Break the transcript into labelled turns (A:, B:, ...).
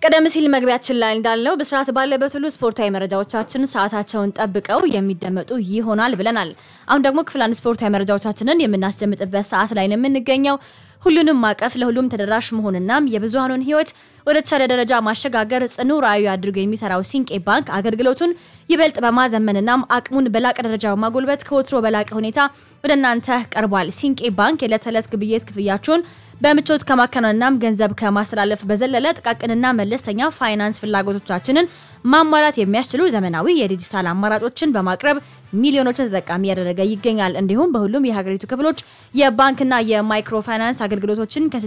A: ቀደም ሲል መግቢያችን ላይ እንዳልነው በስርዓት ባለበት ሁሉ ስፖርታዊ መረጃዎቻችን ሰዓታቸውን ጠብቀው የሚደመጡ ይሆናል ብለናል። አሁን ደግሞ ክፍል አንድ ስፖርታዊ መረጃዎቻችንን የምናስደምጥበት ሰዓት ላይ ነው የምንገኘው። ሁሉንም ማቀፍ ለሁሉም ተደራሽ መሆንና የብዙሃኑን ሕይወት ወደ ተሻለ ደረጃ ማሸጋገር ጽኑ ራዕዩ አድርጎ የሚሰራው ሲንቄ ባንክ አገልግሎቱን ይበልጥ በማዘመንና አቅሙን በላቀ ደረጃ በማጎልበት ከወትሮ በላቀ ሁኔታ ወደ እናንተ ቀርቧል። ሲንቄ ባንክ የዕለት ተዕለት ግብይት ክፍያችሁን በምቾት ከማከናወንናም ገንዘብ ከማስተላለፍ በዘለለ ጥቃቅንና መለስተኛ ፋይናንስ ፍላጎቶቻችንን ማሟላት የሚያስችሉ ዘመናዊ የዲጂታል አማራጮችን በማቅረብ ሚሊዮኖችን ተጠቃሚ ያደረገ ይገኛል። እንዲሁም በሁሉም የሀገሪቱ ክፍሎች የባንክና የማይክሮ ፋይናንስ አገልግሎቶችን